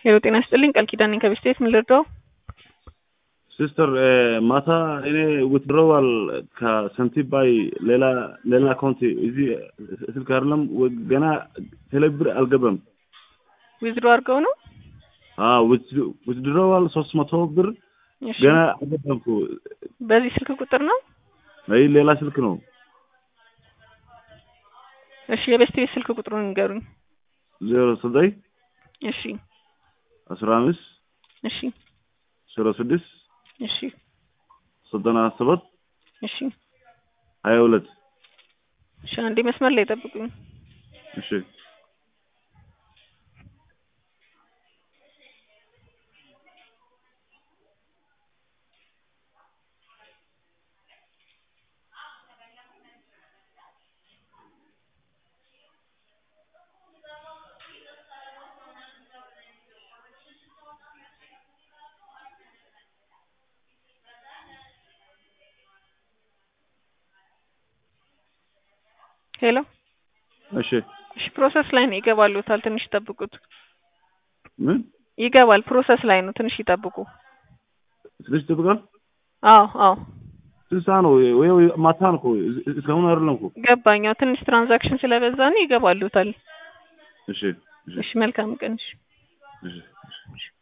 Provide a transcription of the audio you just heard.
ሄሎ ጤና ይስጥልኝ ቃል ኪዳን ነኝ ከቤት ስቴት ምን ልርዳው? ሲስተር ማታ እኔ ዊትድሮዋል ከሰንቲባይ ሌላ ሌላ አካውንት እዚህ ስልክ አይደለም ገና ቴሌብር አልገባም። ዊዝድሮ አድርገው ነው? ዊትድሮዋል ሶስት መቶ ብር እሺ ገና አልገባም እኮ። በዚህ ስልክ ቁጥር ነው? አይ ሌላ ስልክ ነው። እሺ የቤት ስቴት ስልክ ቁጥሩን ንገሩኝ። ዜሮ ዘጠኝ እሺ አስራ አምስት እሺ ዜሮ ስድስት እሺ ዘጠና ሰባት እሺ ሀያ ሁለት እሺ አንዴ መስመር ላይ ጠብቁኝ። እሺ ሄሎ እሺ እሺ ፕሮሰስ ላይ ነው ይገባሉታል። ትንሽ ይጠብቁት። ምን ይገባል። ፕሮሰስ ላይ ነው። ትንሽ ይጠብቁ። ትንሽ ይጠብቃል። አዎ አዎ ስንት ሰዓት ነው? ወይ ወይ ማታ ነው እኮ እስካሁን አይደለም እኮ። ገባኛው። ትንሽ ትራንዛክሽን ስለበዛ ነው ይገባሉታል። እሺ እሺ እሺ መልካም ቀን። እሺ እሺ